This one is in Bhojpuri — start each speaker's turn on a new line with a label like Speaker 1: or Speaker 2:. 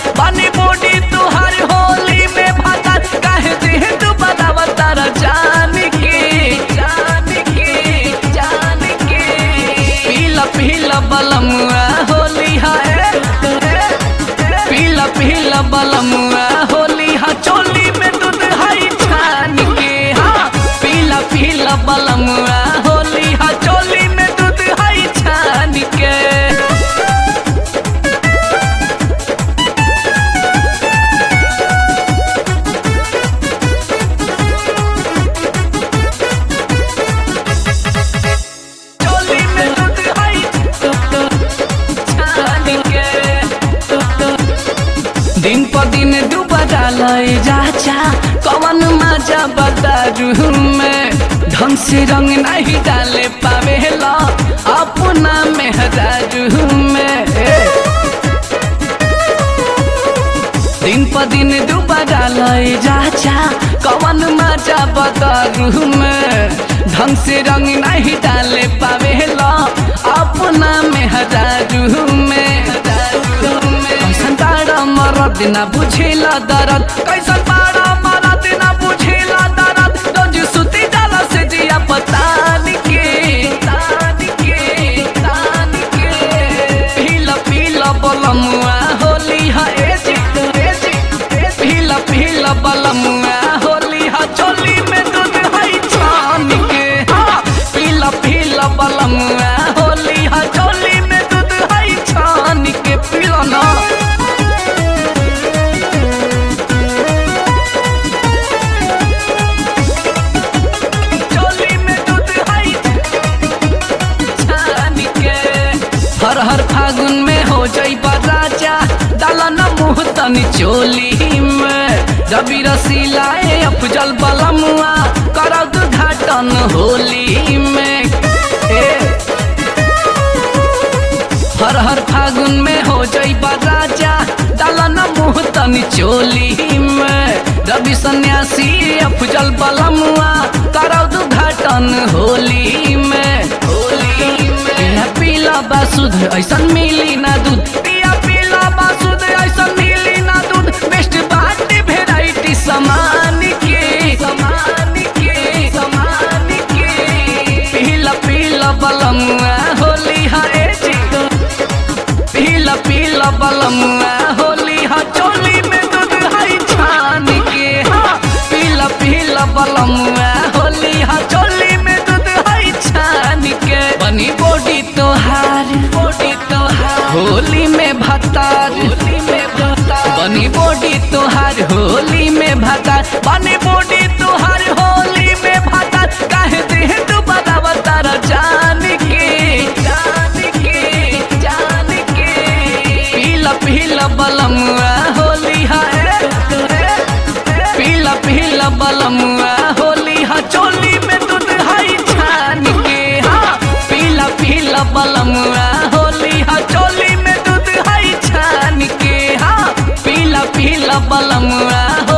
Speaker 1: बनी बॉडी तुहार होली में भाता काहे देह तू बतावा तारा जान के जान के जान के पीला पीला बलमुआ होली है पीला पीला बलमुआ होली हा चोली में दूध हई छान के हाँ पीला पीला बलमुआ होली हा चोली में दूध हई छान के चोली में दूध हई छान के दिन पर दिन दुबारा लय जाचा कवन मजा बदारू में ढंग से रंग नहीं डाले पावेला अपना मेहरारू में ए। दिन पर दिन दुबारा लय जाचा कवन मजा बदारू में ढंग से रंग नहीं डाले पावेला अपना मेहरारू में कैसन तारा मरद ना बुझेला दर्द कैसन तारा मरद ना बुझेला दर्द रोज सुती जाला से जिया पतान के तान के तान के पीला पीला बलमुआ होली हा ए जी ए जी ए पीला पीला बलमुआ होली हा चोली में दूध हई छान के हाँ पीला पीला बलमुआ होली हा चोली में दूध हई छान के पीला ना चोली में दूध हई छान के हर हर फागुन में हो जाइबा राजा डाला न मुँह तनी चोली में रवि रसीलाए अफजल बलमुआ करब घाटन होली में ए हर हर फागुन में हो जाइबा राजा डाला न मुँह तनी चोली में रवि सन्यासी अफजल बलमुआ करब घाटन होली में होली में पिया पीला बासुद ऐसन मिली ना दूध पिया पीला बासुद ऐसन मिली ना दूध बेस्ट बाटी वेराइटी समान के समान के समान के पीला पीला बलमुआ होली हा ए जी पीला पीला बलमुआ होली हा चोली में दूध हई छान के हाँ पीला पीला बलमुआ होली हा चोली में दूध हई छान के बनी बॉडी तोहार बॉडी तोहार होली में भतार होली में भतार बनी बॉडी तोहार होली में भतार बनी बॉडी तोहार होली में भतार काहे देह तू बतावा तारा जान के जान के जान के पीला पीला बलमुआ होली हा ए, ए, पीला पीला बलमुआ होली हा चोली में दूध हई छान के हाँ पीला पीला बलमुआ होली हा चोली में दूध हई छान के हाँ पीला पीला बलमुआ